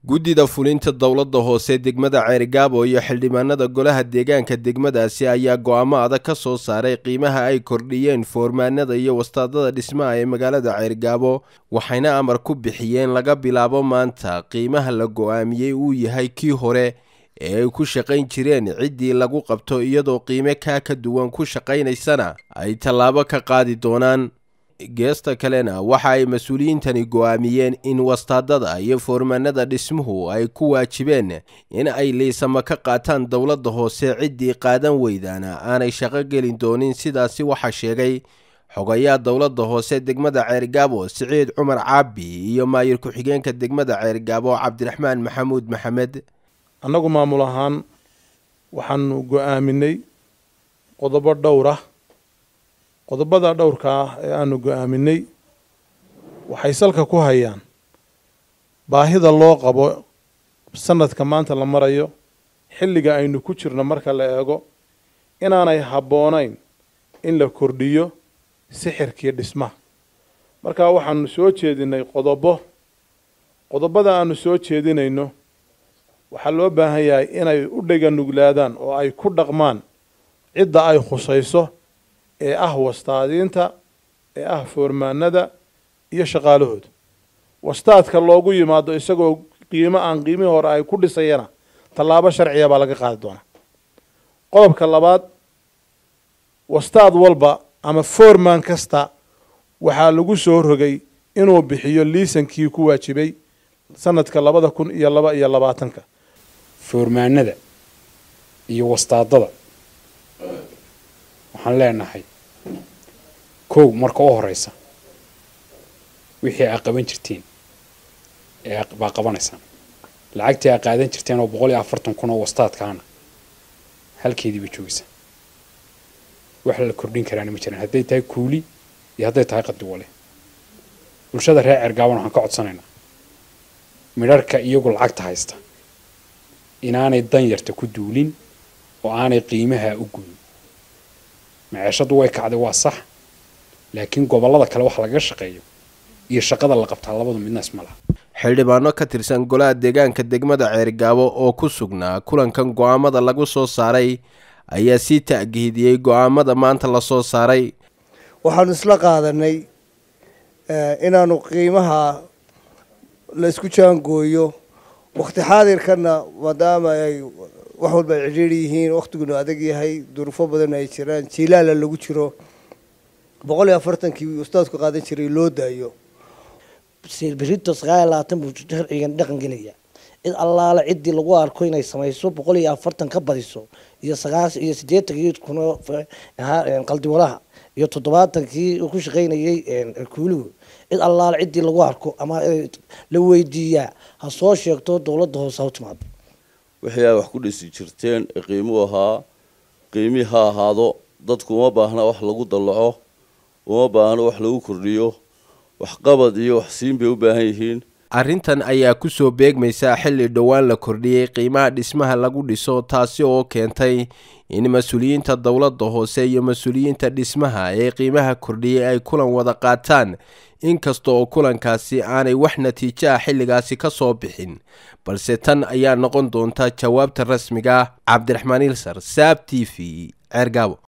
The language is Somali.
guddida fulinta dowladda hoose degmada ceerigaabo iyo xildhibaanada golaha deegaanka degmadaasi ayaa go'aamo adag ka soo saaray qiimaha ay kordhiyeen foormaanada iyo wastaadada dhismaha ee magaalada ceerigaabo waxayna amar ku bixiyeen laga bilaabo maanta qiimaha la go'aamiyey uu yahay kii hore ee ay ku shaqayn jireen ciddii lagu qabto iyadoo qiime kaa ka duwan ku shaqaynaysana ay tallaabo ka qaadi doonaan geesta kalena waxa ay mas-uuliyiintani go'aamiyeen in wastaadada iyo foormaanada dhismuhu ay ku waajibeen in ay liisama ka qaataan dowladda hoose ciddii qaadan weydaana aanay shaqo gelin doonin sidaasi waxaa sheegay xogayaa dowladda hoose degmada ceerigaabo siciid cumar caabi iyo maayir ku-xigeenka degmada ceerigaabo cabdiraxmaan maxamuud maxamed annagu maamul ahaan waxaanu go'aaminay qodobo dhowr ah qodobada dhowrka ah ee aanu go'aaminay waxay salka ku hayaan baahida loo qabo sanadka maanta la marayo xilliga aynu ku jirno marka la eego inaanay habboonayn in la kordhiyo sixirkii dhismaha marka waxaanu soo jeedinay qodobo qodobada aanu soo jeedinayno waxaa loo baahan yahay inay u dhega nuglaadaan oo ay ku dhaqmaan cidda ay khusayso ee ah wastaadiinta ee ah foormaanada iyo shaqaalahooda wastaadka loogu yimaado isagoo qiimo aan qiimihii hore ay ku dhisayana tallaabo sharciya baa laga qaadi doonaa qodobka labaad wastaad walba ama foorman kasta waxaa lagu soo rogay inuu bixiyo liisankii ku waajibay sanadka labada kun iyo laba iyo labaatanka foormaanada iyo wastaadada waxaan leenahay kow marka u horeysa wixii aa qaban jirteen ee baa qabanaysaan lacagtii aa qaadan jirteen oo boqol iyo afartan kun oo wastaadkaana halkeedii bay joogaysaan wax la kordhin karaana ma jiraan hadday tahay kuuli iyo hadday tahay qadiwale bulshada reer ceergaaban waxaan ka codsanaynaa midharhka iyagu lacagta haysta inaanay danyarta ku duulin oo aanay qiimaha u guyin maceeshadu way kacday waa sax laakiin gobollada kale wax lagaga shaqeeyo iyo shaqada la qabtaa labadu midna isma laha xildhibaano ka tirsan golaha deegaanka degmada ceerigaabo oo ku sugnaa kulankan go'aamada lagu soo saaray ayaa sii ta'giidiyey go'aamada maanta la soo saaray waxaanu isla qaadanay inaanu qiimaha la isku jaangooyo wakti xaadirkana maadaama ay wax walba ay cidhiiri yihiin waktiguna adag yahay duruufo badan ay jiraan jiilaala lagu jiro boqol iyo afartankii ustaadku qaadan jiray loo daayo berito sagaal iyo labaatan buu sharcigan dhaqan gelaya cid allaale ciddii lagu arko inay samayso boqol iyo afartan ka badiso iyo sagaas iyo siddeetankii kun qaldiwalaha iyo toddobaatankii ku shaqaynayay kuuligu cid allaale ciddii lagu arko ama la weydiiyaa ha soo sheegto dowladda hoose ha u timaado wixii ay wax ku dhisi jirteen ee qiimuu ahaa qiimii ha ahaado dadku uma baahna wax lagu dallaco uma baahna wax lagu kordhiyo waxqabad iyo wax siin bay u baahan yihiin arrintan ayaa ku soo beegmaysa xilli dhowaan la kordhiyey qiimaha dhismaha lagu dhiso taasi oo keentay in mas-uuliyiinta dowladda hoose iyo mas-uuliyiinta dhismaha ee qiimaha kordhiyey ay kulan wada qaataan inkasta oo kulankaasi aanay wax natiijo ah xilligaasi ka soo bixin balse tan ayaa noqon doonta jawaabta rasmiga cabdiraxmaan ilsar saab t v ceergaabo